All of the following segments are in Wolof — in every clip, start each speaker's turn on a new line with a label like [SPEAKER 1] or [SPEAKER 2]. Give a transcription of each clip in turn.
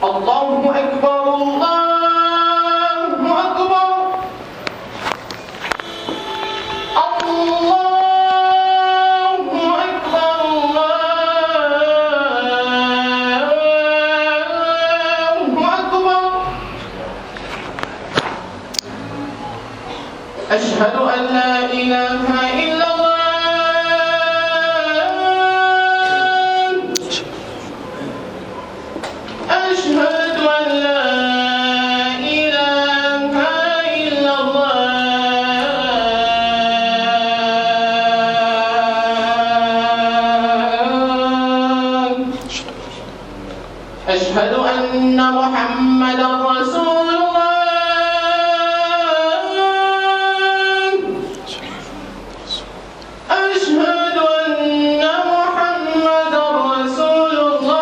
[SPEAKER 1] الله أكبر الله أكبر الله أكبر الله أكبر أشهد أن لا إله إلا الله أشهد أن لا إله إلا الله أشهد أن محمدا رسول الله أشهد أن محمدا رسول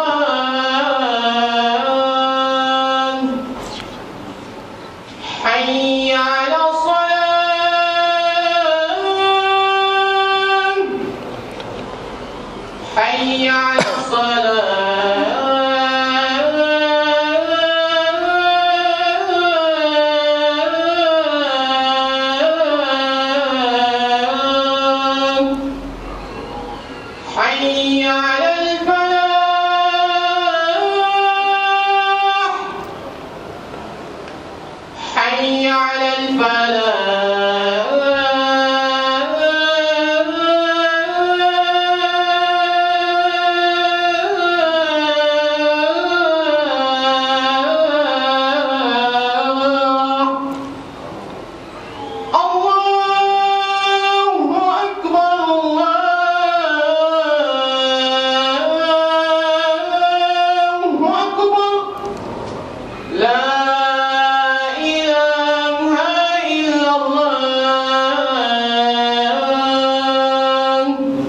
[SPEAKER 1] الله حي على الصلاة حي على الصلاة حي على الفلاح حي على الفلاح الله أكبر الله أكبر لا إله إلا الله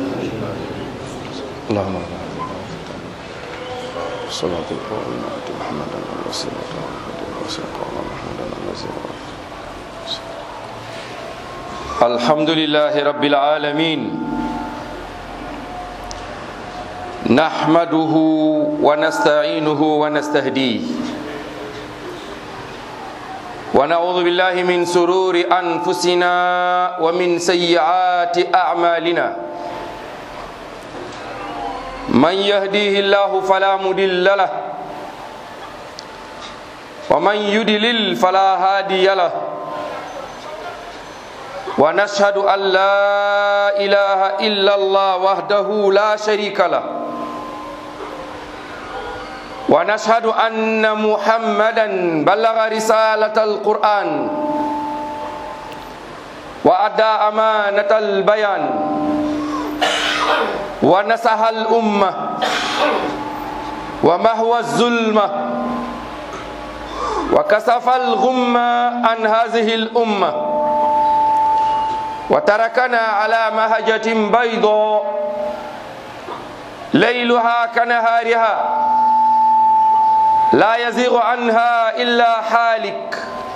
[SPEAKER 2] اللهم صلاة القائمة آت محمدا الوسيلة والفضيلة محمدا الذي الحمد لله رب العالمين نحمده ونستعينه ونستهديه ونعوذ بالله من سرور أنفسنا ومن سيئات أعمالنا من يهديه الله فلا مضل له ومن يضلل فلا هادي له ونشهد أن لا إله إلا الله وحده لا شريك له ونشهد أن محمدا بلغ رسالة القرآن وأدى أمانة البيان ونصح الأمة ومهوى الظلمة وكسف الغمة عن هذه الأمة وتركنا على مهجة بيضاء ليلها كنهارها لا يزيغ عنها إلا حالك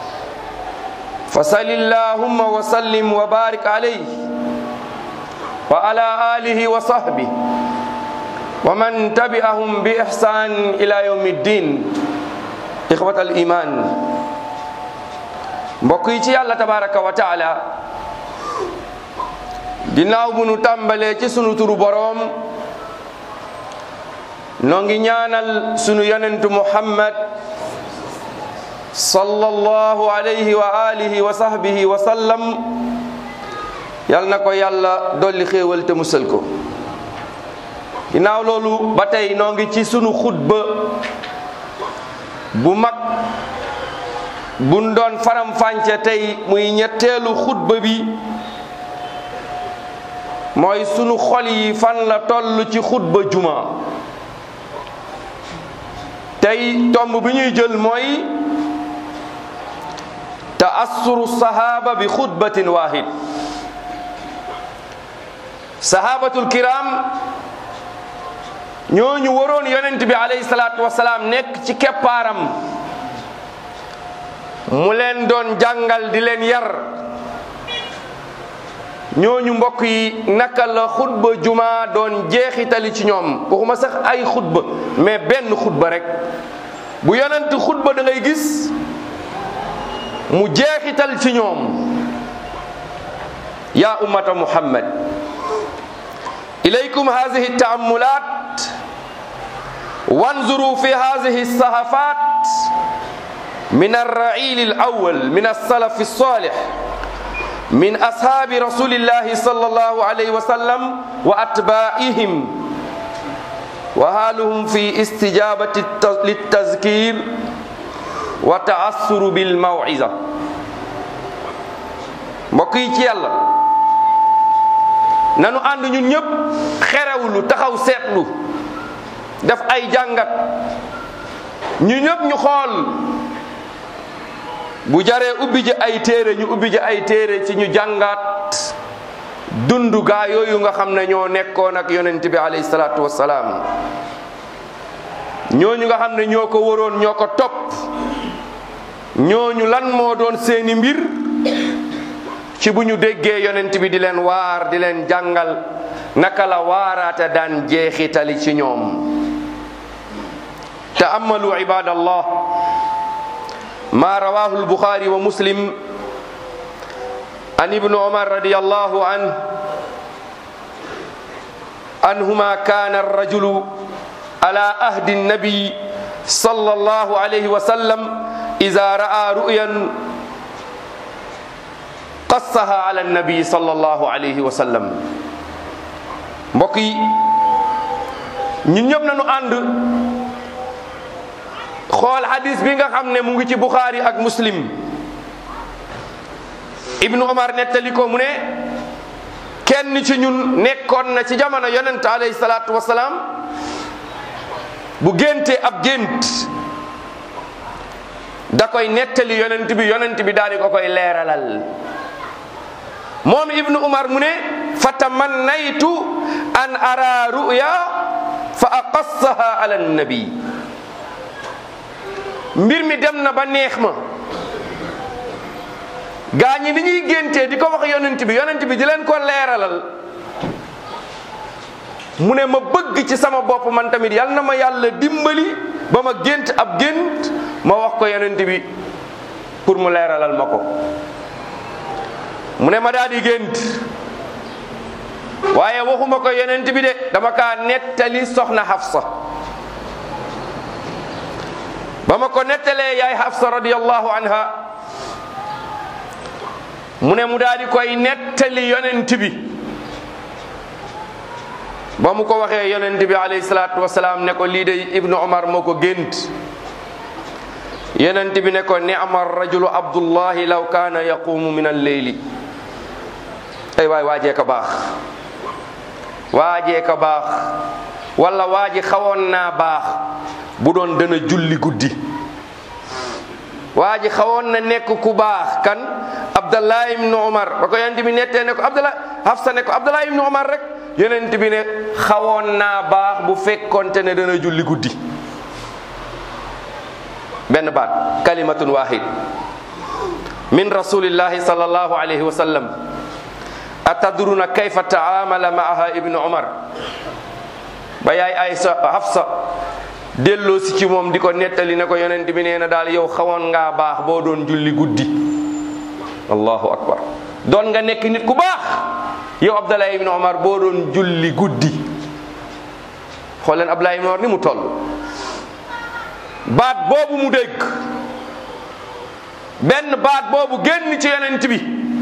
[SPEAKER 2] فصل اللهم وسلم وبارك عليه وعلى آله وصحبه ومن تبعهم بإحسان إلى يوم الدين إخوة الإيمان mbokk yi ci yàlla tabaraka wa taala ginnaaw bu nu tàmbalee ci sunu turu boroom noo ngi ñaanal sunu yonentu muhammad sallallahu alayhi wa alihi wa sahbihi wa sallam yal na ko yàlla dolli xéewal te musal ko ginnaaw loolu ba tey noo ngi ci sunu xutba bu mag buñ doon faram-fànce tey muy ñetteelu xutba bi mooy sunu xol yi fan la toll ci xutba juma tey tomb bi ñuy jël mooy taassuru sahaba bi xutbatin wahid sahabatul kiram ñooñu waroon yonent bi alayhi salaatu wasalaam nekk ci keppaaram mu leen doon jàngal di leen yar ñooñu mbokk yi naka la xutba juma doon jeexitali ci ñoom waxuma sax ay xutba mais benn xutba rek bu yonent xutba da ngay gis mu jeexital ci ñoom ya ummata muhammad ilaykum hadhihi taamulat wanzuru fi hadhihi sahafat min الرعيل الأول من السلف الصالح من أصحاب رسول الله صلى الله عليه وسلم وأتباعهم وحالهم في استجابة للتذكير وتأثر بالموعظة mbokk yi ci yàlla nanu ànd ñun ñëpp xerewlu taxaw seetlu def ay jàngat ñu ñëpp ñu xool bu jaree ubbi ji ay téere ñu ubbi ji ay téere ci ñu jàngat dundu gaa yooyu nga xam ne ñoo nekkoon ak yonent bi alayhi salaatu wassalaam ñooñu nga xam ne ñoo ko waroon ñoo ko topp ñooñu lan moo doon seeni mbir ci bu ñu déggee yonent bi di leen waar di leen jàngal naka la waaraate daan jeexitali ci ñoom taamalu ibadallah ما رواه البخاري ومسلم عن ابن عمر رضي الله عنه أنهما كان الرجل على أهد النبي صلى الله عليه وسلم إذا رأى رؤيا قصها على النبي صلى الله عليه وسلم mbokk yi ñun ñëpp nañu ànd xool hadis bi nga xam ne mu ngi ci Bukhari ak Muslim Ibnu Omar nettali ko mu ne kenn ci ñun nekkoon na ci jamono yonent alayhi salaatu wasalaam bu géntee ab gént da koy nettali yonent bi yonent bi daal di ko koy leeralal moom Ibnu Omar mu ne fa tamannaytu an ara ruya fa aqassaha ala nabi mbir mi dem na ba neex ma gaa ñi ni ñuy géntee di ko wax yonent bi yonent bi di leen ko leeralal mu ne ma bëgg ci sama bopp man tamit yal na ma yàlla dimbali ba ma gént ab gént ma wax ko yonent bi pour mu leeralal ma ko mu ne ma daal di gént waaye waxuma ko yonent bi de dama kaa nettali soxna Hafsa ba ma ko nettalee yaay Hafsa radiyallahu anha mu ne mu daal di koy nettali yonent bi ba mu ko waxee yonent bi alayhi salaatu wasalaam ne ko lii de Ibnu Omar moo ko gént yonent bi ne ko ni'ma rajulu Abdullahi law kaana yaqumu min al-leyli ay waay waajee ka baax waajee ka baax wala waaji xawoon naa baax bu doon dana julli guddi waa ji xawoon na nekk ku baax kan abdallah ibnu umar ba ko yonent bi nettee ne ko abdallah hafsa ne ko abdallah ibnu umar rek yonent bi ne xawoon naa baax bu fekkonte ne dana julli guddi benn baat kalimatun wahid min rasulillahi sallallahu alayhi wa sallam atadruna kayfa taamala maaha ibnu umar ba yaay aysa hafsa delloo si ci moom di ko nettali ne ko yonent bi nee na daal yow xawoon ngaa baax boo doon julli guddi allahu akbar doon nga nekk nit ku baax yow abdallah ibn omar boo doon julli guddi xool leen abdallah ibn omar ni mu toll baat boobu mu dégg benn baat boobu génn ci yonent bi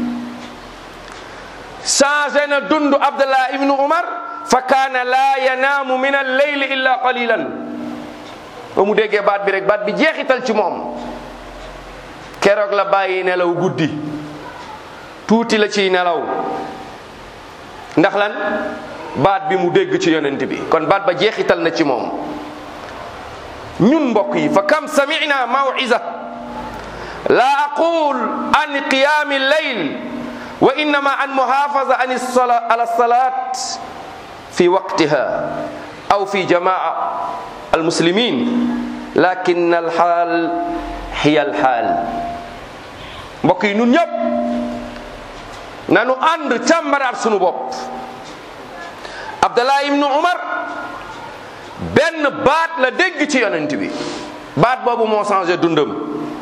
[SPEAKER 2] changé na dund abdallah ibn omar fa kaana laa yanaamu min alleyli illa qalilan ba mu déggee baat bi rek baat bi jeexital ci moom keroog la bàyyi nelaw guddi tuuti la ciy nelaw ndax lan baat bi mu dégg ci yonent bi kon baat ba jeexital na ci moom ñun mbokk yi fa kam samina mawiza la aqul an qiyami lleyl wa innama an muhafaza an ala salat fi waqtiha aw fi jamaa almuslimin lakin alxaal hiya alxaal mbokk yi nun ñëpp nanu ànd càmbaraat sunu bopp abdallah ibnu umar benn baat la dégg ci yonent bi baat boobu moo changé dundam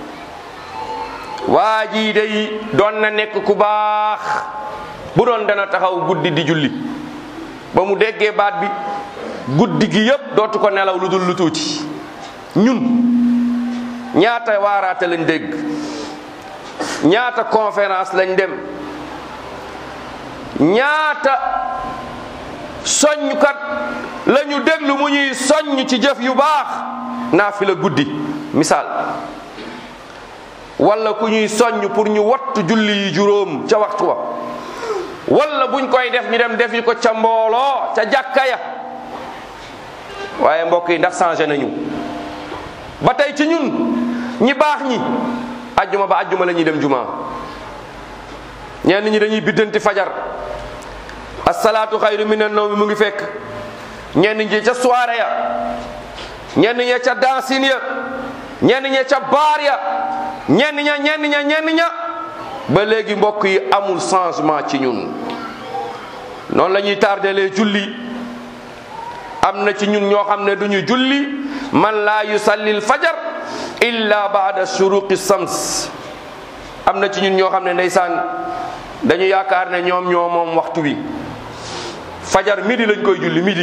[SPEAKER 2] waa jii day doon na nekk ku baax bu doon dana taxaw guddi di julli ba mu déggee baat bi guddi gi yépp dootu ko nelaw lu dul lu tuuti ñun ñaata waaraate lañ dégg ñaata conférence lañ dem ñaata soññkat la ñu déglu mu ñuy soññ ci jëf yu baax naa fi la guddi misaal wala ku ñuy soññ pour ñu wattu julli yi juróom ca waxtu wa wala buñ koy def ñu dem defi ko ca mbooloo ca jàkka ya waaye mbokk yi ndax changé nañu ba tey ci ñun ñi baax ñi ajjuma ba ajjuma la ñuy dem juma ñenn ñi dañuy biddanti fajar asalaatu xayru minan nawmi mu ngi fekk ñenn ñi ca soirée ya ñenn ña ca dancing ya ñenn ña ca baar ya ñenn ña ñenn ña ñenn ña ba léegi mbokk yi amul changement ci ñun noonu la ñuy tardelee julli am na ci ñun ñoo xam ne duñu julli man laa yusalli l fajar illa baada shuruqi sams am na ci ñun ñoo xam ne ndeysaan dañu yaakaar ne ñoom ñoo moom waxtu wi fajar midi lañ koy julli midi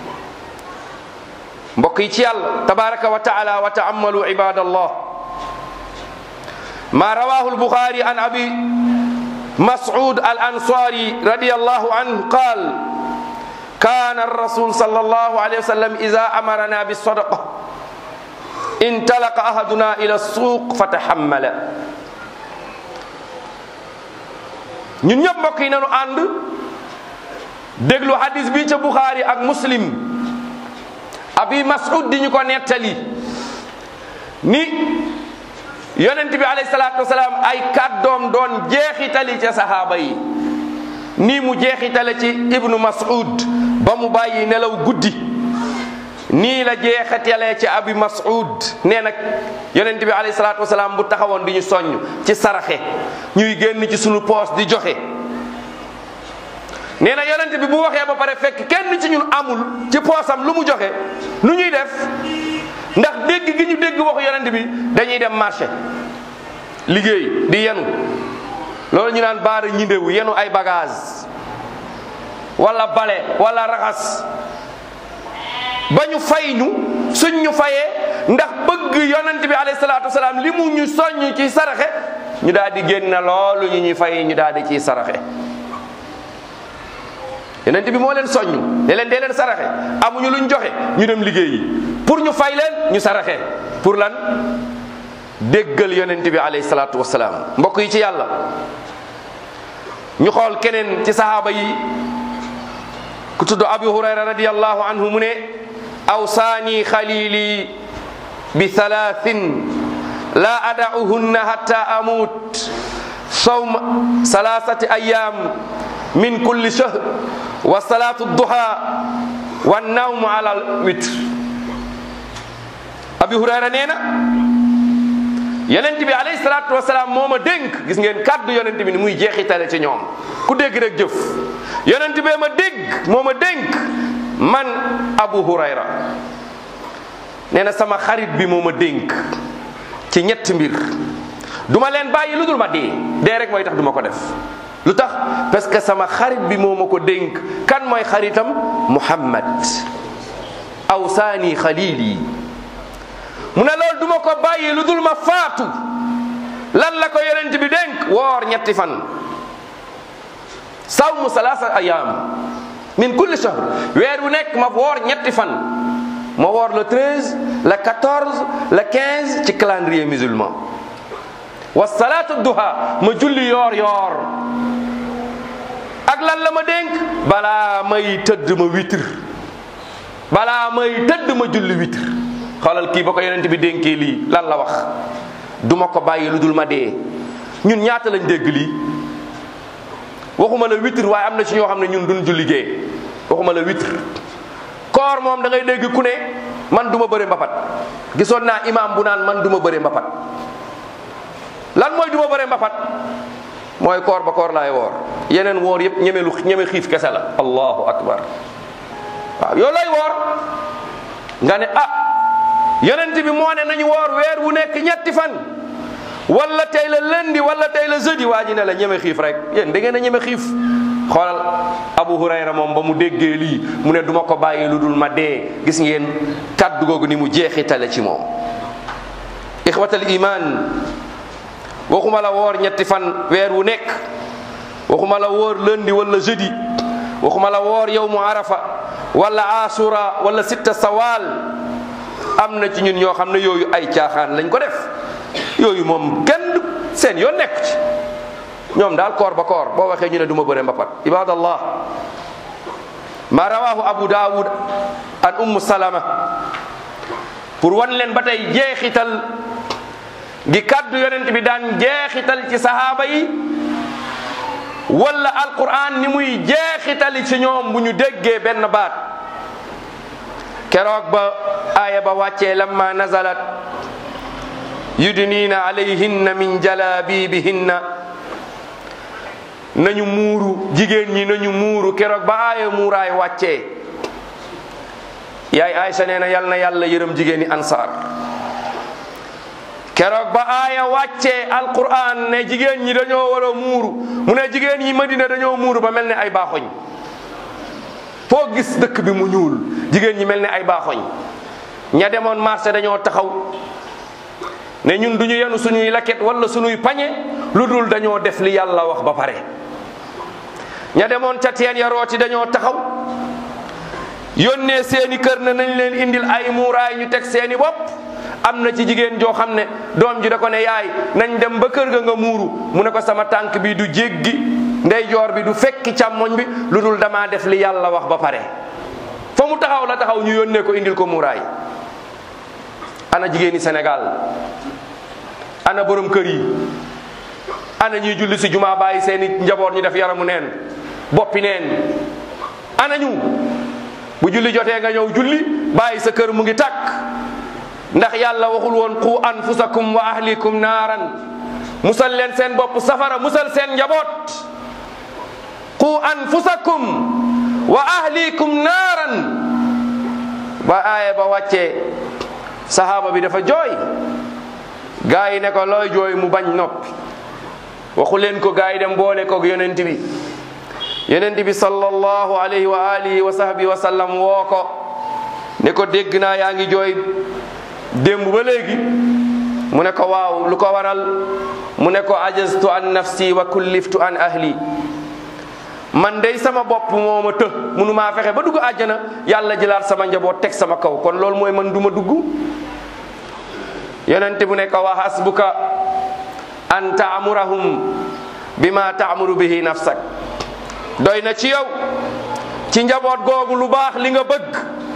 [SPEAKER 2] mbokk yi ci yàlla tabaraka wa taala wa taamalu ibadallah ma rawahu lbuxaari an abi mas'ud al ansari radiallahu anhu qaal كان الرسول صلى الله عليه وسلم إذا أمرنا بالصدقة انطلق أحدنا إلى السوق فتحمل ñun ñëpp mbokk yi nañu ànd déglu hadis bi ca Bukhari ak Muslim abi Mas'ud di ñu ko nettali ni yonent bi alayhi salaatu wasalaam ay kàddoom doon jeexitali ca sahaaba yi nii mu jeexitale ci ibnu Mas'ud ba mu bàyyi nelaw guddi nii la jeexitalee ci abi Mas'ud nee nag yonent bi alayhi salaatu wasalaam bu taxawoon di ñu soññ ci saraxe ñuy génn ci sunu poos di joxe nee na yonent bi bu waxee ba pare fekk kenn ci ñun amul ci poosam lu mu joxe nu ñuy def ndax dégg gi ñu dégg waxu yonent bi dañuy dem marché liggéey di yenu loolu ñu naan baara ñindewu yenu ay bagage wala bale wala raxas ba ñu fay ñu suñ ñu fayee ndax bëgg yonent bi alayhi salaatu wasalaam li mu ñu soññ ci saraxe ñu daal di génn loolu ñu ñuy fay ñu daal di ciy saraxe yonent bi moo leen soññ ne leen dee leen saraxe amuñu luñ joxe ñu dem liggéeyi pour ñu fay leen ñu saraxe pour lan déggal yonent bi alayhi salaatu wasalaam mbokk yi ci yàlla ñu xool keneen ci sahaaba yi ku tudd abi hurayra radiallahu anhu mu ne awsaani xalili bi thalathin la ada'uhunna hatta amut sawm salasati ayam min kulli shahr wa salatu duha wa nawmu ala witr abi hurayra nee na yonent bi alayhi salaatu wasalaam moo ma dénk gis ngeen kàddu yonent bi ni muy jeexitale ci ñoom ku dégg rek jëf yonent bee ma dégg moo ma dénk man abu hurayra nee na sama xarit bi moo ma dénk ci ñett mbir duma leen bàyyi lu dul ma dee dee rek mooy tax duma ko def lu tax parce que sama xarit bi moo ma ko dénk kan mooy xaritam muhammad awsaani xalili mu ne loolu duma ko bàyyi lu dul ma faatu lan la ko yonent bi dénk woor ñetti fan sawmu salaasa ayaam min kulli shahr weer wu nekk ma woor ñetti fan ma woor le 13 le 14 le 15 ci calendrier musulman wa salaatu duha ma julli yoor yoor ak lan la ma dénk balaa may tëdd ma witr balaa may tëdd ma julli witr xoolal kii ba ko yonent bi dénkee lii lan la wax duma ko bàyyi lu dul ma dee ñun ñaata lañ dégg lii waxuma la witr waaye am na ci ñoo xam ne ñun duñ julli gee waxuma la witr koor moom da ngay dégg ku ne man duma bëre mbapat gisoon naa imam bu naan man duma bëre mbapat lan mooy duma bëre mbapat mooy koor ba koor laay woor yeneen woor yëpp ñeme lu ñeme xiif kese la allahu akbar waaw yow lay woor nga ne ah yonent bi moo ne nañu woor weer wu nekk ñetti fan wala tey la lundi wala tey la jeudi waa ji ne la ñeme xiif rek yéen da ngeen a ñeme xiif xoolal Abu Hurayra moom ba mu déggee lii mu ne duma ko bàyyi lu dul ma dee gis ngeen kàddu googu ni mu jeexitale ci moom ixwatal iman waxuma la woor ñetti fan weer wu nekk waxuma la woor lundi wala jeudi waxuma la woor yowmu arafa wala asura wala sitta sawal am na ci ñun ñoo xam ne yooyu ay caaxaan lañ ko def yooyu moom kenn du seen yoon nekk ci ñoom daal koor ba koor boo waxee ñu ne du ma bëre mbapat ibadallah ma rawahu abu daawud an ummu salama pour wan leen ba tey jeexital gi kaddu yonent bi daan jeexital ci sahaaba yi wala alquran ni muy jeexitali ci ñoom bu ñu déggee benn baat keroog ba aaya ba wàccee lamma nazalat yudnina alayhinna min jalabibihinna nañu muuru jigéen ñi nañu muuru keroog ba aaya muuraay wàccee yaay Aysa nee na yal na yàlla yërëm jigéen ñi ansaar keroog ba aaya wàccee alquran ne jigéen ñi dañoo war a muuru mu ne jigéen ñi Madina dañoo muuru ba mel ne ay baaxoñ foo gis dëkk bi mu ñuul jigéen ñi mel ne ay baaxoñ ña demoon marché dañoo taxaw ne ñun duñu yenu suñuy laket wala suñuy pañe lu dul dañoo def li yàlla wax ba pare ña demoon ca teen ya rooti dañoo taxaw yónnee seeni kër na nañ leen indil ay muuraay ñu teg seeni bopp am na ci jigéen joo xam ne doom ji da ko ne yaay nañ dem ba kër ga nga muuru mu ne ko sama tànk bi du jéggi ndeyjoor bi du fekki càmmoñ bi lu dul damaa def li yàlla wax ba pare fa mu taxaw la taxaw ñu yónnee ko indil ko muuraay ana jigéeni Sénégal ana borom kër yi ana ñuy julli si jumaa bàyyi seeni njaboot ñu def yaramu neen boppi neen ana ñu bu julli jotee nga ñëw julli bàyyi sa kër mu ngi tàkk ndax yàlla waxul woon qu anfusakum wa ahlikum naaran musal leen seen bopp safara musal seen njaboot qu anfusakum wa ahlikum naaran ba aaya ba wàccee sahaaba bi dafa jooy gaa yi ne ko looy jooy mu bañ noppi waxu leen ko gaa yi dem boole ko yonent bi yonent bi sallallahu alayhi wa alihi wa sahbihi wa sallam woo ko ne ko dégg naa yaa ngi jooy démb ba léegi mu ne ko waaw lu ko waral mu ne ko ajaztu an nafsi wa kulliftu an ahli man dey sama bopp moo ma të munu maa fexe ba dugg àjjana yàlla jëlaat sama njaboot teg sama kaw kon loolu mooy man du ma dugg yonente bu ne ko wa hasbuka an taamurahum bima taamuru bihi nafsak doy na ci yow ci njaboot googu lu baax li nga bëgg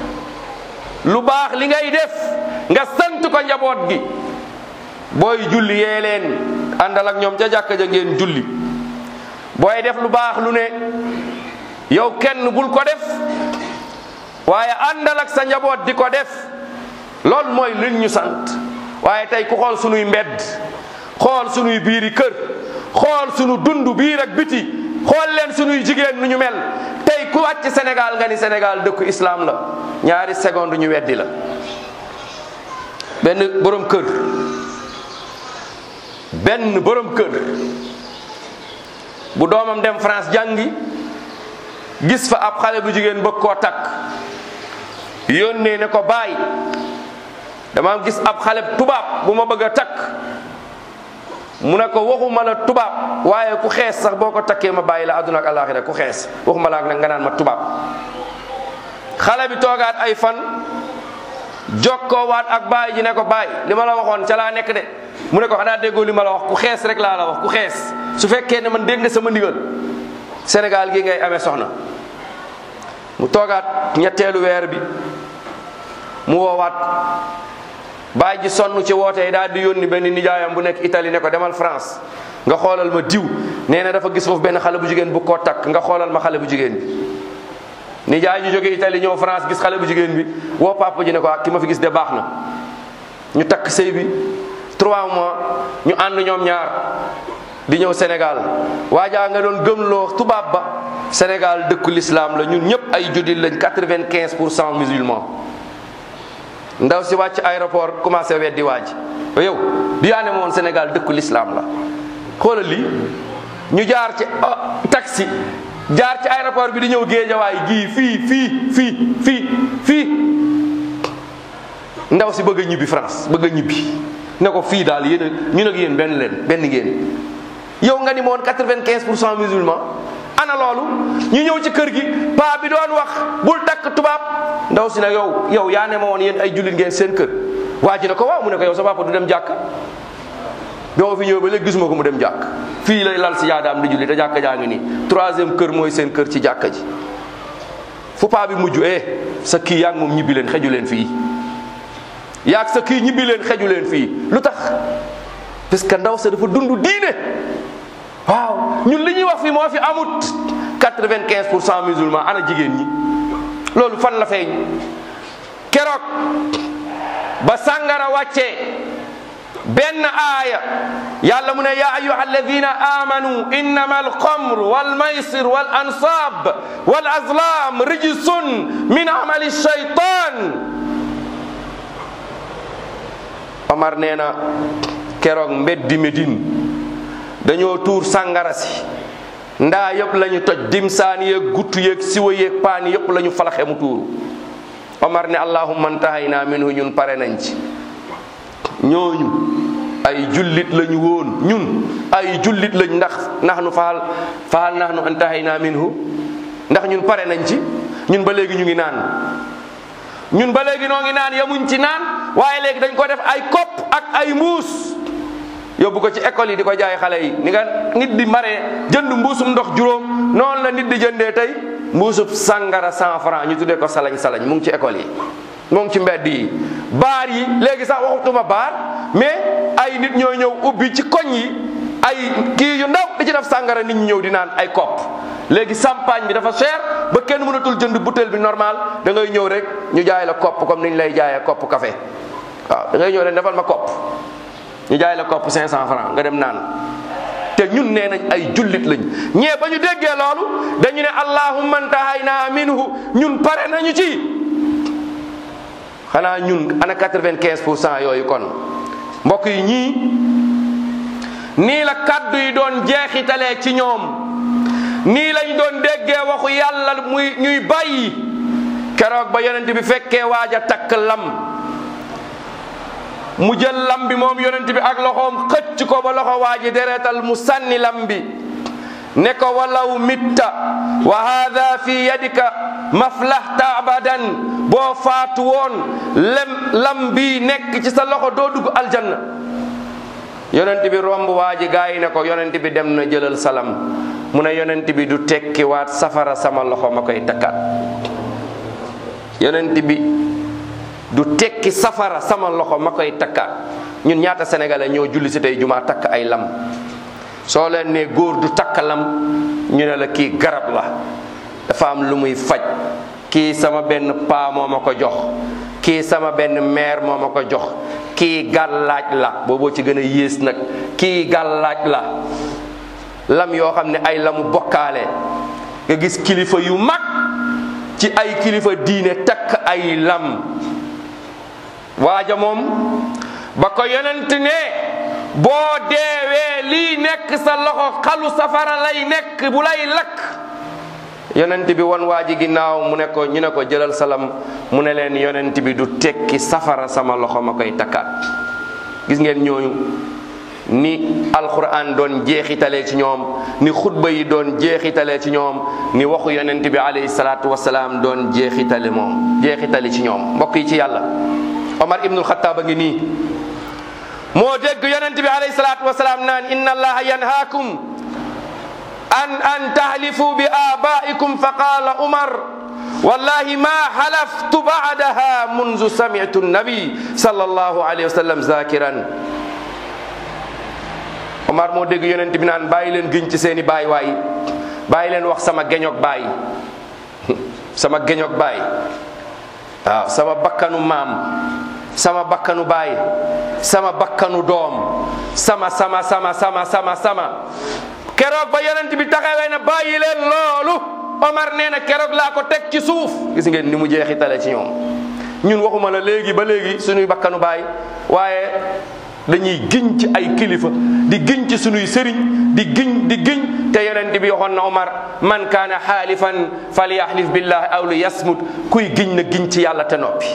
[SPEAKER 2] lu baax li ngay def nga sant ko njaboot gi booy julli yee leen àndal ak ñoom ca jàkka ja ngeen julli booy def lu baax lu ne yow kenn bul ko def waaye àndal ak sa njaboot di ko def loolu mooy liñ ñu sant waaye tey ku xool sunuy mbedd xool sunuy biiri kër xool sunu dund biir ak biti xool leen sunuy jigéen nu ñu mel tey ku wàcc Sénégal nga ni Sénégal dëkku islam la ñaari seconde ñu weddi la benn borom kër benn borom kër bu doomam dem France jàngi gis fa ab xale bu jigéen bëgg koo takk yónnee ne ko baay dama gis ab xale tubaab bu ma bëgg a takk mu ne ko waxuma la tubaab waaye ku xees sax boo ko takkee ma bàyyi la àdduna ak àllaaxira ku xees waxuma la ak nag nga naan ma tubaab xale bi toogaat ay fan jokkoowaat ak baay ji ne ko baay li ma la waxoon ca laa nekk de mu ne ko xanaa déggoo li ma la wax ku xees rek laa la wax ku xees su fekkee ne man dégg nga sama ndigal Sénégal gi ngay amee soxna mu toogaat ñetteelu weer bi mu woowaat baay ji sonn ci woote yi daal di yónni benn nijaayam bu nekk Italie ne ko demal France nga xoolal ma diw nee na dafa gis foofu benn xale bu jigéen bu ko takk nga xoolal ma xale bu jigéen bi nijaay ji jóge Italie ñëw France gis xale bu jigéen bi woo papa ji ne ko ak ki ma fi gis de baax na ñu takk sëy bi trois mois ñu ànd ñoom ñaar di ñëw Sénégal waajaa nga doon gëmloo tubaab ba Sénégal dëkku l'islam la ñun ñëpp ay juddit lañ quatre-vingt-quinze pour cent musulmans ndaw si wàcc aéroport commencé weddi waaj yow di yaa ne ma woon Sénégal dëkku l'islam la xoolal lii ñu jaar ci taxi jaar ci aéroport bi di ñëw géejawaay gii fii fii fii fii fii ndaw si bëgg a ñibbi France bëgg a ñibbi ne ko fii daal yéen a ñun ak yéen benn leen benn ngeen yow nga ni moon quatre-vingt-quinze pour cent musulman ana loolu ñu ñëw ci kër gi paa bi doon wax bul takk tubaab ndaw si ne yow yow yaa ne ma woon yéen ay jullit ngeen seen kër waa ji ne ko waaw mu ne ko yow sa papa du dem jàkka bi ma fi ñëw ba léegi gisuma ko mu dem jàkk fii lay lal si yaadaam di julli te jàkka jaa ngi nii troisième kër mooy seen kër ci jàkka ji fu paa bi mujj eh sa kii yaa ngi moom ñibbi leen xeju leen fii yaag sa kii ñibbi leen xeju leen fii lu tax parce que ndaw sa dafa dund diine waaw ñun li ñuy wax fii moo fi amut quatre-vingt-quinze pour cent musulman ana jigéen ñi loolu fan la feeñ keroog ba sàngara wàccee benn aaya yàlla mu ne yaa ayuha alladina amanu innama alxamr walmaysir wal ansab wal azlam rijsun min amali shaytan Omar nee na keroog mbeddi Medine dañoo tuur sàngara si ndaa yëpp la ñu toj dimsaan yeeg guttu yeeg siwa yeeg paan yëpp la ñu falaxe mu tuuru Omar ne allahumma ntahayna minhu ñun pare nañ ci ñooñu ay jullit lañu woon ñun ay jullit lañ ndax nax nu faal faal nax nu antahayna minhu ndax ñun pare nañ ci ñun ba léegi ñu ngi naan ñun ba léegi noo ngi naan yamuñ ci naan waaye léegi dañ ko def ay kopp ak ay mbuus yóbbu ko ci école yi di ko jaay xale yi ni nga nit di maree jënd mbuusum ndox juróom noonu la nit di jëndee tey mbuusub sàngara cent franc ñu tuddee ko salañ salañ mu ngi ci école yi mu ngi ci mbedd yi baar yi léegi sax waxutuma baar mais ay nit ñoo ñëw ubbi ci koñ yi ay kii yu ndaw di ci def sàngara nit ñi ñëw di naan ay kopp léegi champagne bi dafa cher ba kenn mënatul jënd bouteille bi normal da ngay ñëw rek ñu jaay la kopp comme ni ñu lay jaayee kopp café waaw da ngay ñëw rek defal ma kopp ñu jaay la kopp 500 francs nga dem naan te ñun nee nañ ay jullit lañ ñee ba ñu déggee loolu dañu ne allahumma ntahayna minhu ñun pare nañu ci xanaa ñun ana 95 pour cent yooyu kon mbokk yi ñii nii la kaddu yi doon jeexitalee ci ñoom nii lañ doon déggee waxu yàlla muy ñuy bàyyi keroog ba yonent bi fekkee waaj a takk lam mu jël lam bi moom yonent bi ak loxoom xëcc ko ba loxo waaji deretal mu sànni lam bi ne ko walaw mitta wa hada fi yadika maflahta abadan boo faatu woon lem lam bi nekk ci sa loxo doo dugg aljanna yonent bi romb waaji gaa yi ne ko yonent bi dem na jëlal salam mu ne yonent bi du tekki waat safara sama loxo ma koy takkaat yonent bi du tekki safara sama loxo ma koy takkaat ñun ñaata sénégalais ñoo julli si tey jumaa takk ay lam soo leen ne góor du takk lam ñu ne la kii garab la dafa am lu muy faj kii sama benn paa moo ma ko jox kii sama benn mère moo ma ko jox kii gàllaaj la booboo ci gën a yées nag kii gàllaaj la lam yoo xam ne ay lamu bokkaale nga gis kilifa yu mag ci ay kilifa diine takk ay lam waaja moom ba ko yonent ne boo deewee lii nekk sa loxo xalu safara lay nekk bu lay lakk yonent bi won waa ji ginnaaw mu ne ko ñu ne ko jëlal salam mu ne leen yonent bi du tekki safara sama loxo ma koy takkaat gis ngeen ñooñu ni alquran doon jeexitalee ci ñoom ni xutba yi doon jeexitalee ci ñoom ni waxu yonent bi alayhi salaatu wasalaam doon jeexitale moom jeexitale ci ñoom mbokk yi ci yàlla omar ibnul xataab a ngi nii moo dégg yonent bi alayhi salaatu wasalaam naan inna allaha yanhaakum an an tahlifu bi abaikum fa qaala umar wallahi ma halaftu ba'daha munzu sami'tu nabi sallallahu alayhi wa sallam zakiran Omar moo dégg yonent bi naan bàyyi leen giñ ci seeni baay waay bàyyi leen wax sama geñoog baay sama geñoog baay waaw sama bakkanu maam sama bakkanu baay sama bakkanu doom sama sama sama sama sama sama keroog ba yonent bi taxawee na bàyyi leen loolu Omar nee na keroog laa ko teg ci suuf gis ngeen ni mu jeexitale ci ñoom ñun waxuma la léegi ba léegi suñuy bakkanu baay waaye dañuy giñ ci ay kilifa di giñ ci suñuy sëriñ di giñ di giñ te yonent bi waxoon na Omar man kaana xaalifan falyahlif billahi aw li yasmut kuy giñ na giñ ci yàlla te noppi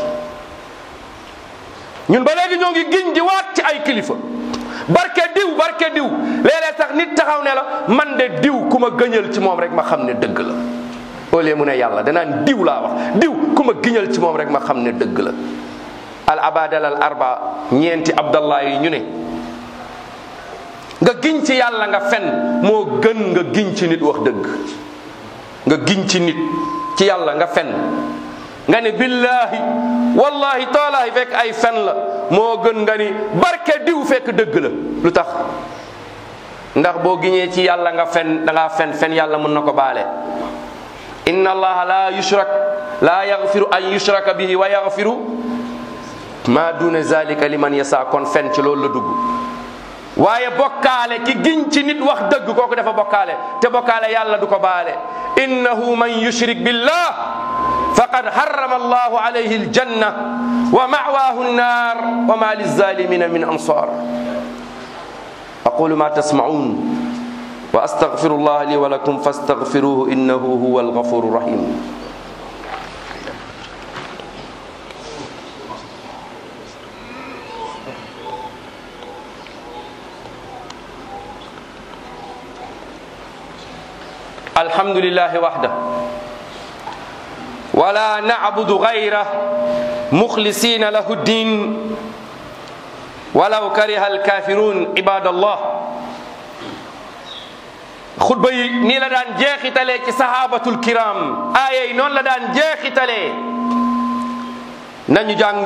[SPEAKER 2] ñun ba léegi ñoo ngi giñ di waat ci ay kilifa barke diw barke diw léeg-léeg sax nit taxaw ne la man de diw ku ma gëñal ci moom rek ma xam ne dëgg la au lieu mu ne yàlla danaan diw laa wax diw ku ma giñal ci moom rek ma xam ne dëgg la al abadal al arba ñeenti abdallah yi ñu ne nga giñ ci yàlla nga fen moo gën nga giñ ci nit wax dëgg nga giñ ci nit ci yàlla nga fen nga ne billahi wallahi taalahi fekk ay fen la moo gën nga ni barke diw fekk dëgg la lu tax ndax boo giñee ci yàlla nga fen da ngaa fen fen yàlla mën na ko baale inna allaha la yushrak la yaghfiru an yushraka bihi wa yaghfiru ma duna zalika liman yasa kon fen ci loolu la dugg waaye bokkaale ki giñ ci nit wax dëgg kooku dafa bokkaale te bokkaale yàlla du ko baale innahu man yushrik billah faqad harrama allahu alayhi aljanna wa ma'wahu an-nar wa ma lizalimina min ansar aqulu ma tasma'un wa astaghfiru allah li wa lakum fastaghfiruhu innahu huwa al-ghafuru rahim الحمد لله وحده ولا نعبد غيره مخلصين له الدين ولو كره الكافرون عباد الله xutba yi nii la daan jeexitalee ci sahabatul kiram aaya yi noonu la daan jeexitalee nañu jàng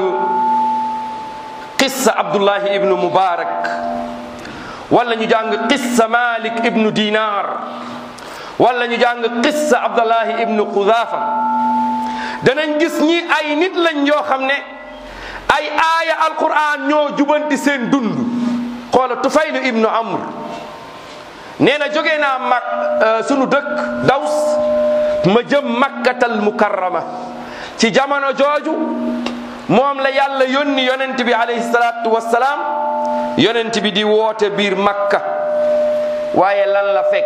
[SPEAKER 2] qissa abdullahi ibnu mubarak wala ñu jàng qissa malik ibnu dinar wala ñu jàng qissa abdullahi ibnu qudafa danañ gis ñi ay nit lañ yoo xam ne ay aaya alquran ñoo jubanti seen dund xoola tufaylu ibnu amr nee na jógee naa mag sunu dëkk daws ma jëm makkatal mukarrama ci jamono jooju moom la yàlla yónni yonent bi alayhi salaatu wassalaam yonent bi di woote biir makka waaye lan la fekk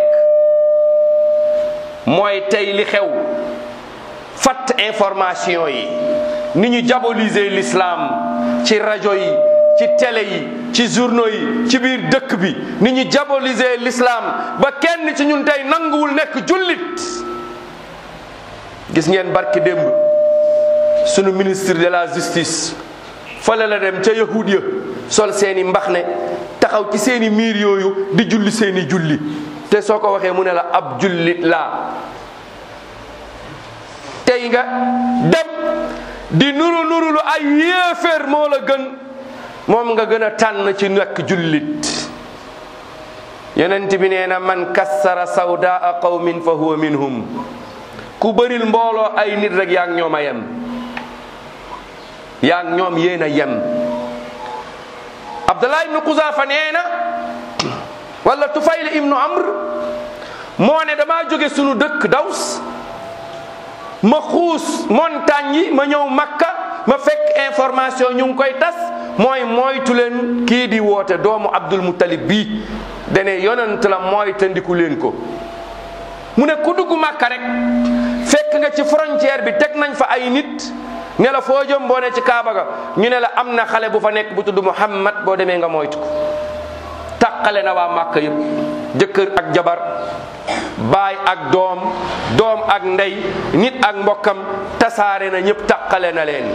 [SPEAKER 2] mooy tey li xew fatt information yi ni ñu diaboliser l'islam ci rajo yi ci télé yi ci journaux yi ci biir dëkk bi ni ñu diaboliser l'islam ba kenn ci ñun tey nanguwul nekk jullit gis ngeen barki démb sunu ministre de la justice fale la dem ca yahud ya sol seeni mbax ne taxaw ci seeni miir yooyu di julli seeni julli te soo ko waxee mu ne la ab jullit laa tey nga dem di nuru nuru lu ay yéeféer moo la gën moom nga gën a tànn ci nekk jullit yonent bi nee na man kassara sawdaa qawmin fa huwa minhum ku bëril mbooloo ay nit rek yaa ngi ñoom a yem yaa ngi ñoom yéen a yem abdullah ibnu quzafa nee na wala tufayl ibnu amr moo ne damaa jóge sunu dëkk daws ma xuus montagne yi ma ñëw makka ma fekk information ñu ngi koy tas mooy moytu leen kii di woote doomu abdul muttalib bii dane yonent la mooy tandiku leen ko mu ne ku dugg makka rek fekk nga ci frontière bi teg nañ fa ay nit ne la foo jëm boo ne ci kaaba ga ñu ne la am na xale bu fa nekk bu tudd muhammad boo demee nga moytu ko tàqale na waa màkka yëpp jëkkër ak jabar baay ak doom doom ak ndey nit ak mbokkam tasaare na ñëpp tàqale na leen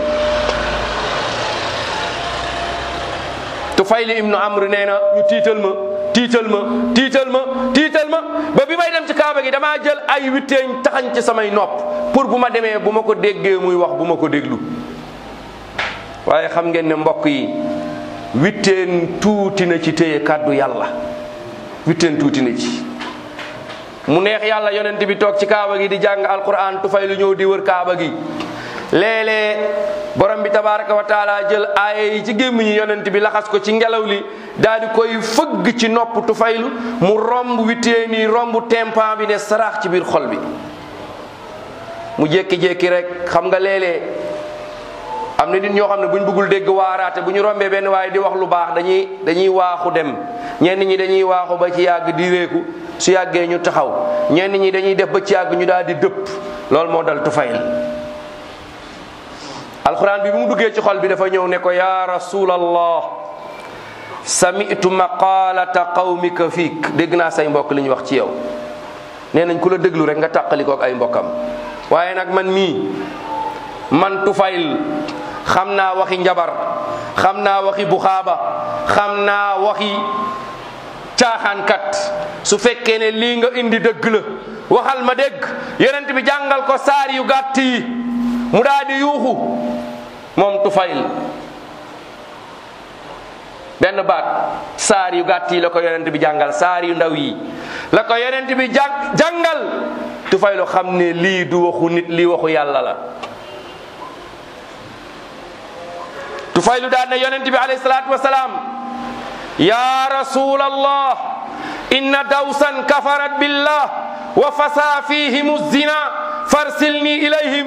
[SPEAKER 2] Tufayli ibnu Amr nee na ñu tiital ma tiital ma tiital ma tiital ma ba bi may dem ci kaaba gi damaa jël ay witteeñ taxañ ci samay nopp pour bu ma demee bu ma ko déggee muy wax bu ma ko déglu waaye xam ngeen ne mbokk yi witteen tuuti na ci téye kàddu yàlla witteen tuuti na ci mu neex yàlla yonent bi toog ci kaaba gi di jàng alquran tufay lu ñëw di wër kaaba gi léeg-léeg borom bi tabaraka wa taala jël aaya yi ci gémmiñu yonent bi laxas ko ci ngelaw li daal di koy fëgg ci nopp tufaylu mu romb witteen yi romb tempan bi ne saraax ci biir xol bi mu jékki-jékki rek xam nga léeg-léeg am na nit ñoo xam ne bu ñu bëggul dégg waaraate bu ñu rombee benn waaye di wax lu baax dañuy dañuy waaxu dem ñenn ñi dañuy waaxu ba ci yàgg di réeku su yàggee ñu taxaw ñenn ñi dañuy def ba ci yàgg ñu daal di dëpp loolu moo dal tufayl alquran bi bi mu duggee ci xol bi dafa ñëw ne ko ya rasulallah sami'tu maqalata qawmika fiik dégg naa say mbokk li ñu wax ci yow nee nañ ku la déglu rek nga tàqalikoo ak ay mbokkam waaye nag man mii man tufayl xam naa waxi njabar xam naa waxi buxaaba xam naa waxi caaxaankat su fekkee ne lii nga indi dëgg la waxal ma dégg yonent bi jàngal ko saar yu gàtt yi mu daal di yuuxu moom tufayl benn baat saar yu gàtt yi la ko yonent bi jàngal saar yu ndaw yi la ko yonent bi jàng jàngal tufaylu xam ne lii du waxu nit lii waxu yàlla la tufaylu daan ne yonent bi alayhi salaatu wasalaam ya rasulallah inna dawsan kafarat billah wa fasa fihim zina farsilni ilayhim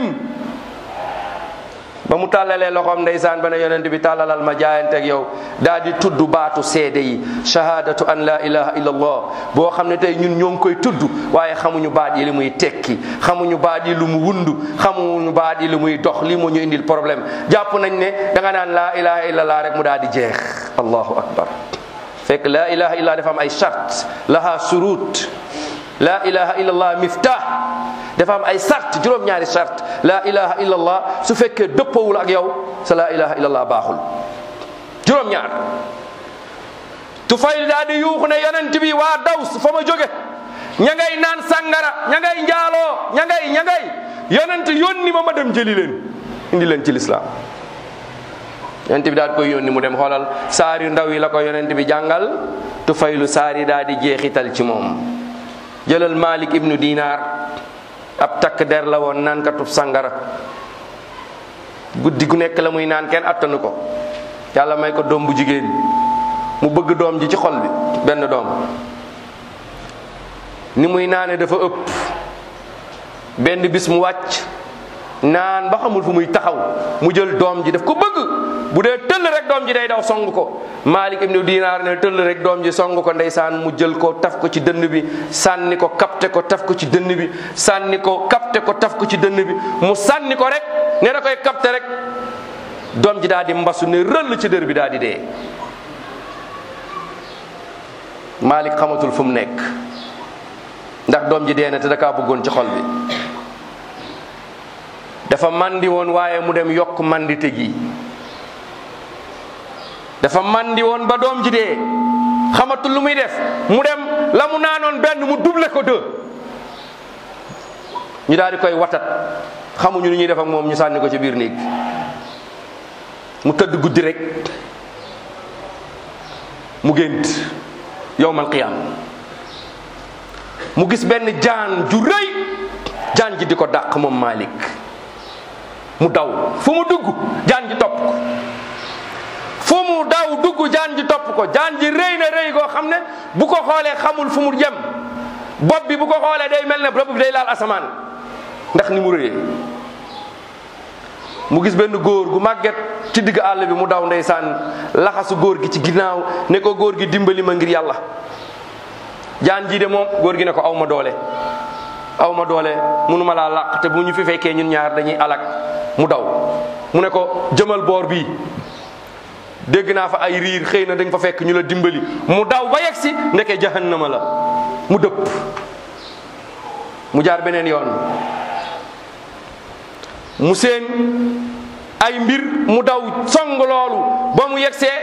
[SPEAKER 2] ba mu tàllalee loxoom ndeysaan ba ne yonent bi tàllalal ma jaayanteeg yow daal di tudd baatu seede yi shahadatu an la ilaha illa allah boo xam ne tey ñun ñoo ngi koy tudd waaye xamuñu baat yi li muy tekki xamuñu baat yi lu mu wund xamuñu baat yi li muy dox lii moo ñu indil problème jàpp nañ ne da nga naan la ilaha illa allah rek mu daal di jeex allahu akbar fekk la ilaha illa dafa am ay charte laha surut la ilaha illa allah miftah dafa am ay sart juróom-ñaari sart la ilaha illa allah su fekkee dëppawul ak yow sa la ilaha illa allah baaxul juróom-ñaar tufayl daa di yuuxu ne yonent bi waa daws fa ma jóge ña ngay naan sàngara ña ngay njaaloo ña ngay ña ngay yonent yónni ma ma dem jëli leen indi leen ci lislaam yonent bi daal di koy yónni mu dem xoolal saar yu ndaw yi la ko yonent bi jàngal tufaylu saar yi daal di jeexital ci moom jëlal malik ibnu dinar ab takk der la woon naan katub sangara guddi gu nekk la muy naan kenn attanu ko yàlla may ko doom bu jigéen mu bëgg doom ji ci xol bi benn doom ni muy naane dafa ëpp benn bis mu wàcc naan ba xamul fu muy taxaw mu jël doom ji daf ko bëgg bu dee tëll rek doom ji day daw song ko Malik ibnu Dinaar ne tëll rek doom ji song ko ndeysaan mu jël ko taf ko ci dënn bi sànni ko kapte ko taf ko ci dënn bi sànni ko kapte ko taf ko ci dënn bi mu sànni ko rek ne da koy kapte rek doom ji daal di mbasu ne rëll ci dër bi daal di dee Malik xamatul fu mu nekk ndax doom ji dee na te da kaa bëggoon ci xol bi dafa mandi woon waaye mu dem yokk mandite gi dafa mandi woon ba doom ji dee xamatul lu muy def mu dem la mu naanoon benn mu double ko deux ñu daal di koy watat xamuñu lu ñuy def ak moom ñu sànni ko ci biir néeg bi mu tëdd guddi rek mu gént yowmal qiyaam mu gis benn jaan ju rëy jaan ji di ko dàq moom Malik mu daw fu mu dugg jaan ji topp ko fu mu daw dugg jaan ji topp ko jaan ji rëy na rëy goo xam ne bu ko xoolee xamul fu mu jëm bopp bi bu ko xoolee day mel ne bopp bi day laal asamaan ndax ni mu rëyee mu gis benn góor gu màgget ci digg àll bi mu daw ndeysaan laxasu góor gi ci ginnaaw ne ko góor gi dimbali ma ngir yàlla jaan ji de moom góor gi ne ko aw ma doole aw ma doole mënuma laa làq te bu ñu fi fekkee ñun ñaar dañuy alak mu daw mu ne ko jëmal boor bii dégg naa fa ay riir xëy na dañ fa fekk ñu la dimbali mu daw ba yegg si ndeke jahannama la mu dëpp mu jaar beneen yoon mu seen ay mbir mu daw song loolu ba mu yegsee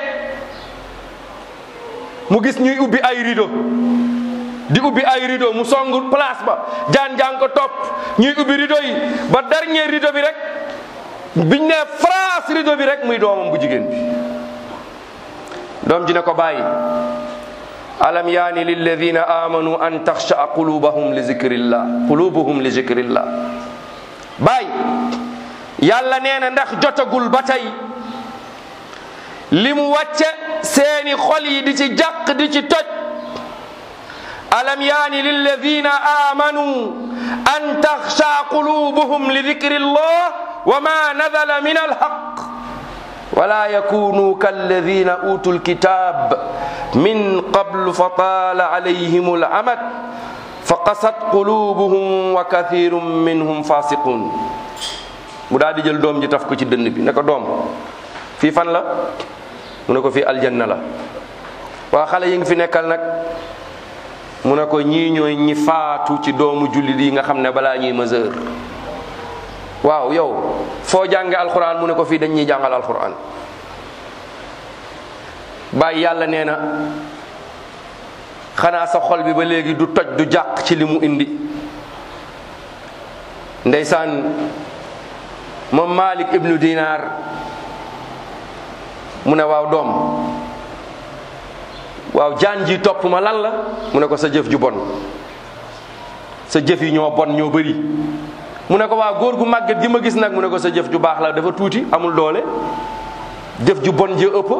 [SPEAKER 2] mu gis ñuy ubbi ay rideau di ubbi ay rideau mu song place ba jaan jaan ko topp ñuy ubbi rideau yi ba dernier rideau bi rek biñ ne France rideau bi rek muy doomam bu jigéen bi doom ji ne ko bàyyi alam yaani lilladina amanu an taxshaa qulubahum li zikrillah qulubuhum li zikrillah bàyyi yàlla nee na ndax jotagul ba tey li mu wàcce seeni xol yi di ci jàq di ci toj alam yaani lilladina amanu an taxsha qulubuhum li dikri llah wa ma nadala min alhaq wala yakunu kalladina utu lkitab min qablu fa taala alayhim alamad fa qasat qulubuhum wa kathirun minhum fasiqun mu daal di jël doom ji taf ko ci dënn bi ne ko doom fii fan la mu ne ko fii aljanna la waa xale yi ngi fi nekkal nag mu ne ko ñii ñooy ñi faatu ci doomu jullit yi nga xam ne balaa ñuy mesure waaw yow foo jànge alquran mu ne ko fii dañ ñuy jàngal alquran bàyyi yàlla nee na xanaa sa xol bi ba léegi du toj du jàq ci li mu indi ndeysaan moom Malik ibnu Dinar mu ne waaw doom waaw jaan ji topp ma lan la mu ne ko sa jëf ju bon sa jëf yi ñoo bon ñoo bëri mu ne ko waaw góor gu màgget gi ma gis nag mu ne ko sa jëf ju baax la dafa tuuti amul doole jëf ju bon ji ëpp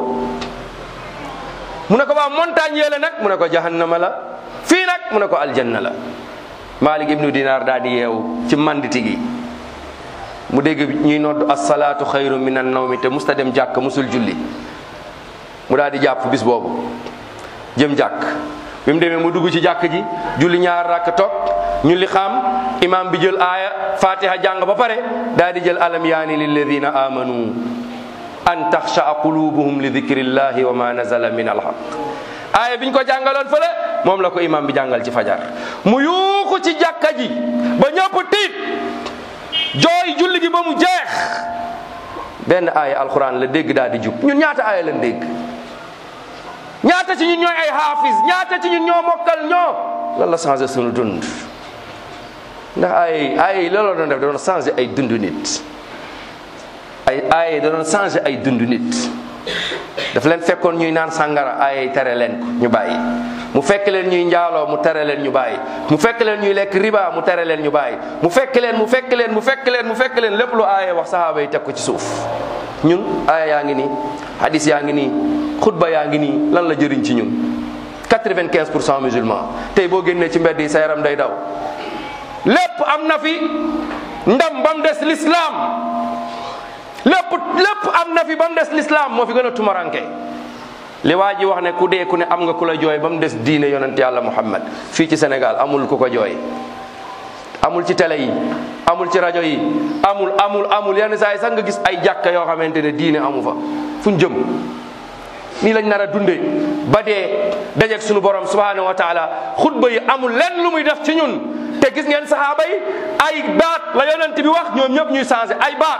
[SPEAKER 2] mu ne ko waaw montagne yee la nag mu ne ko jahannama la fii nag mu ne ko aljanna la Malik ibnu Dinar daal di yeewu ci manditi gi mu dégg ñuy nodd asalaatu xayru min an nawmi te musta dem jàkk musul julli mu daal di jàpp bis boobu jëm jàkk bi mu demee mu dugg ci jàkk ji julli ñaar rakk toog ñu li xam imam bi jël aaya fatiha jàng ba pare daal di jël alam yaani lilladina amanu an taxshaa qulubuhum li dikrillahi wa ma nazala min alhaq aaya biñ ko jàngaloon fële moom la ko imam bi jàngal ci fajar mu yuuxu ci jàkka ji ba ñëpp tiit jooy julli gi ba mu jeex benn aaya alquran la dégg daal di jub ñun ñaata aaya lañ dégg ñaata ci ñun ñooy ay hafiz ñaata ci ñun ñoo mokkal ñoo lan la changé sunu dund ndax ay ay looloo doon def da doon changé ay dund nit ay ay da doon changé ay dund nit daf leen fekkoon ñuy naan sàngara ay tere leen ko ñu bàyyi mu fekk leen ñuy njaaloo mu tere leen ñu bàyyi mu fekk leen ñuy lekk riba mu tere leen ñu bàyyi mu fekk leen mu fekk leen mu fekk leen mu fekk leen lépp lu aaye wax sahaaba yi teg ko ci suuf ñun aaya yaa ngi nii hadis yaa ngi nii xutba yaa ngi nii lan la jëriñ ci ñun 95 pour cent musulman tey boo génnee ci mbedd yi sa yaram day daw lépp am na fi ndam ba mu des l'islam lépp lépp am na fi ba mu des l'islam moo fi gën a tumaranke li waa ji wax ne ku dee ku ne am nga ku la jooy ba mu des diine yonent yàlla muhammad fii ci Sénégal amul ku ko jooy amul ci télé yi amul ci rajo yi amul amul amul yenn saa yi sax nga gis ay jàkka yoo xamante ne diine amu fa fu ñu jëm nii lañ nar a dundee ba dee dajeeg suñu borom subhanahu wa taala xutba yi amul lenn lu muy def ci ñun te gis ngeen saxaaba yi ay baat la yonent bi wax ñoom ñëpp ñuy changé ay baat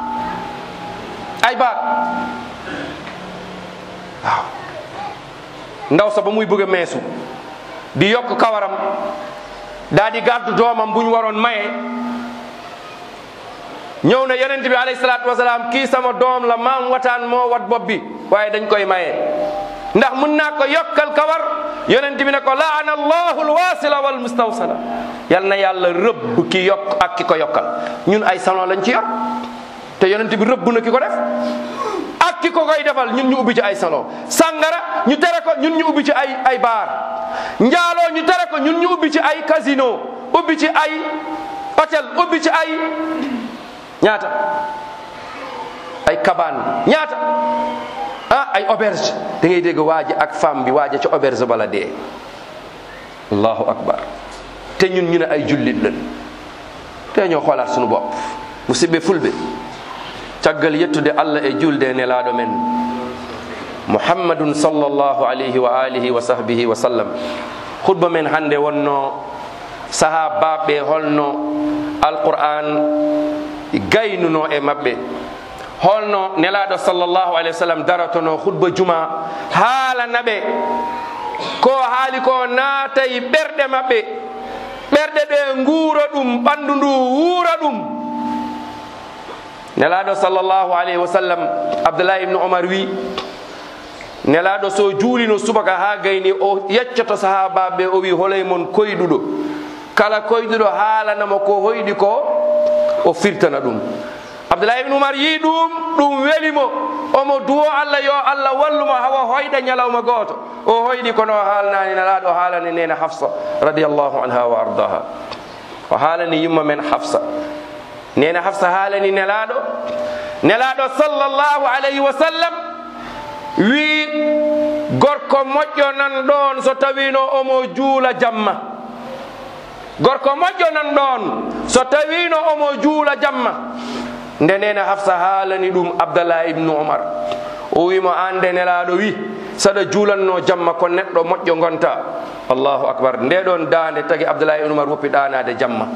[SPEAKER 2] ay baat waaw ndaw sa ba muy bëgg a meesu di yokk kawaram daa di gàddu doomam bu ñu waroon maye ñëw na yonent bi alayhi salaatu wasalaam kii sama doom la maam wataan moo wat bopp bi waaye dañ koy maye ndax mun naa ko yokkal kawar yonent bi ne ko laana allahu alwasila wal mustawsala yal na yàlla rëbb ki yokk ak ki ko yokkal ñun ay salon lañ ci yor te yonent bi rëbb na ki ko def ak ki ko koy defal ñun ñu ubbi ci ay salon sangara ñu tere ko ñun ñu ubbi ci ay ay baar njaaloo ñu tere ko ñun ñu ubbi ci ay casino ubbi ci ay hôtel ubbi ci ay ñaata ay kabaan ñaata ah ay auberge da ngay dégg waaji ak femme bi waaja ci auberge bala dee allahu akbar te ñun ñu ne ay jullit lañ te ñoo xoolaat suñu bopp musidɓe fulɓe caggal yettude allah e julde e nelaɗo men muhammadun sallllahu alayhi wa alihi wa sahbihi wa sallam khutba men hande wonno saha babɓe holno alquran gaynuno e mabɓe holno nelaɗo sallllahu alayhi wa sallam daratono khutba juma haalanaɓe ko haali ko naatay ɓerɗe maɓɓe ɓerɗe ɗe nguura ɗum ɓanndu ndu wuura ɗum nelaɗo sallllahu alayhi wa sallam abdoulah ibnu omar wi nelaɗo so juulino subaka ha gayni o yeccoto sahabaɓe o wi holay mon koyɗuɗo kala koyɗuɗo haalanamo ko hoyɗi ko o firtana ɗum abdoulah ibnu umar yi ɗum ɗum welimo omo duwo allah yo allah wallumo hawa hoyɗa ñalawma goto o hoyɗi kono o haalnani nelaɗo haalani nene hafsa radiallahu anha wa ardaha o haalani yumma men hafsa nene hafsa haalani nelaɗo nelaɗo sallllahu alayhi wa sallam wi gorko moƴƴo nan ɗon so tawino omo juula jamma gorko moƴƴo nan ɗon so tawino omo juula jamma nde nena hafsa haalani ɗum abdallah ibnu omar o wimo ande nelaɗo wi saɗa juulanno jamma ko neɗɗo moƴƴo gonta allahu akbar nde ɗon dande tagi abdallah ibnu omar woppi ɗanade jamma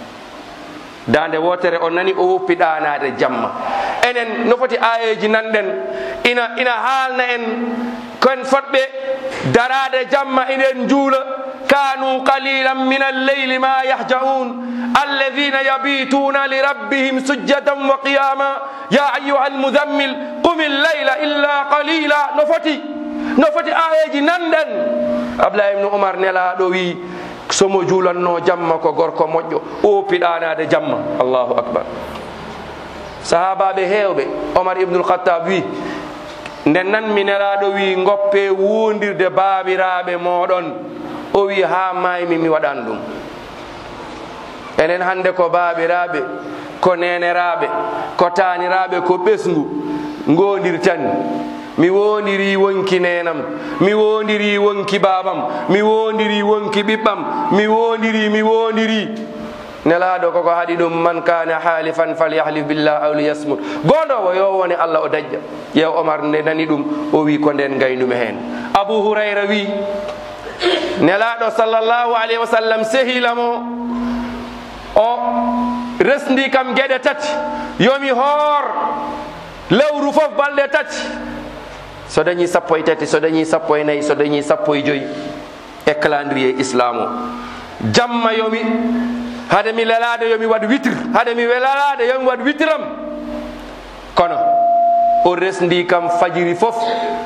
[SPEAKER 2] dande wotere o nani o woppi ɗanade jamma enen no foti ayeji nanɗen ina ina haalna en kon fotɓe darade jamma eɗen juula kanu qalilan min alleyli ma yahjaun alladina yabituna lirabbihim sujjadan wa qiyama ya ayuha almudammil qum illayla illa qalila no foti no foti ayeji nanɗen ablah ibnu umar nelaɗo wi somo juulanno jamma ko gorko moƴƴo o piɗanade jamma allahu akbar sahabaɓe hewɓe omar ibnul khattab wi nde nanmi nelaɗo wi goppe wondirde babiraɓe moɗon o wi ha maymi mi waɗan ɗum enen hande ko babiraɓe ko neneraɓe ko taniraɓe ko ɓesgu gondirtani mi wondiri wonki nenam mi wondiri wonki babam mi wondiri wonki ɓiɓɓam mi wondiri mi wondiri nelaɗo koko haɗi ɗum man kana halifan falyahlif billah aw liyasmut goɗowo yo woni allah o daƴƴa yew omar nde nani ɗum o wi ko nden gaynumi hen abou hurayra wi nelaɗo sallllahu alayhi wa sallam sehilamo o resdi kam gueɗe tati yomi hoor lewru foof balɗe tati so dañi sappo e tati so dañi sappo e nayyi so dañi sappo e joyyi e calendrier islam o jamma yomi hade mi lelade yomi waɗ witre hade mi welalade yomi waɗ witram kono o resdi kam fajiri fof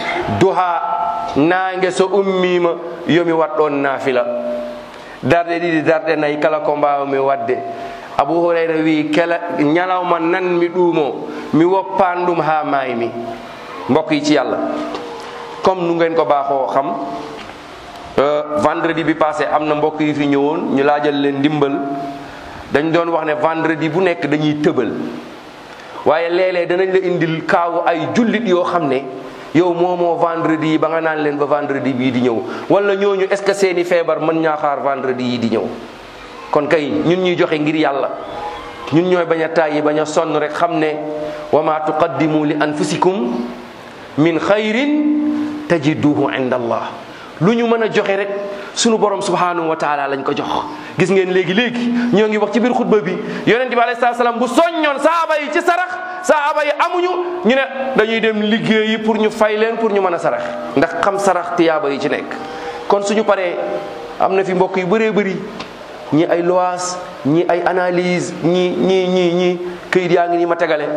[SPEAKER 2] duha nangue so ummima yomi wat ɗon nafila darɗe ɗiɗi darɗe nayyi kala ko mbawmi wadde abou hurayra wi kela ñalawma nanmi ɗumo mi woppan ɗum ha maymi mbokk yi ci yàlla comme nu ngeen ko baaxoo xam vendredi bi passé am na mbokk yi fi ñëwoon ñu laajal leen ndimbal dañ doon wax ne vendredi bu nekk dañuy tëbal waaye léeg-léeg danañ la indil kaawu ay jullit yoo xam ne yow moomoo vendredi yi ba nga naan leen ba vendredi bii di ñëw wala ñooñu est ce que seeni feebar mën ñaa xaar vendredi yi di ñëw kon kay ñun ñuy joxe ngir yàlla ñun ñooy bañ a tàyyi bañ a sonn rek xam ne wa ma tuqaddimu li anfusikum min xayrin tajiduhu inda allah lu ñu mën a joxe rek sunu borom subhanahu wa taala lañ ko jox gis ngeen léegi léegi ñoo ngi wax ci biir xutba bi yonent bi alayhi salaam bu soññoon saaba yi ci sarax saaba yi amuñu ñu ne dañuy dem liggéeyi pour ñu fay leen pour ñu mën a sarax ndax xam sarax tiyaaba yi ci nekk kon suñu paree am na fi mbokk yu bëree bëri ñi ay lois ñi ay analyse ñi ñi ñi ñi këyit yaa ngi nii ma tegale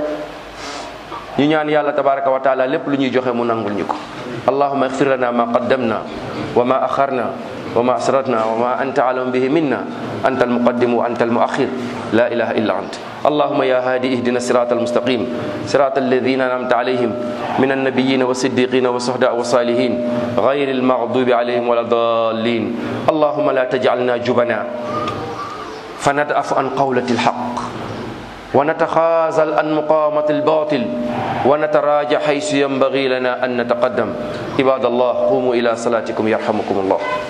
[SPEAKER 2] ñu ñaan yàlla tabaraka wa taala lépp lu ñuy joxe mu nangul ñu ko allahuma igfir lana ma qaddamna wa ma akharna wa ma asratna wa ma anta alam bihi minna anta almuqaddim wa anta almuakhir la ilaha illa ant اللهم يا هادي اهدنا الصراط المستقيم صراط الذين انعمت عليهم من النبيين والصديقين والشهداء والصالحين غير المغضوب عليهم ولا الضالين اللهم لا تجعلنا جبنا فندأف عن قولة الحق ونتخاذل عن مقامة الباطل ونتراجع حيث ينبغي لنا أن نتقدم عباد الله قوموا إلى صلاتكم يرحمكم الله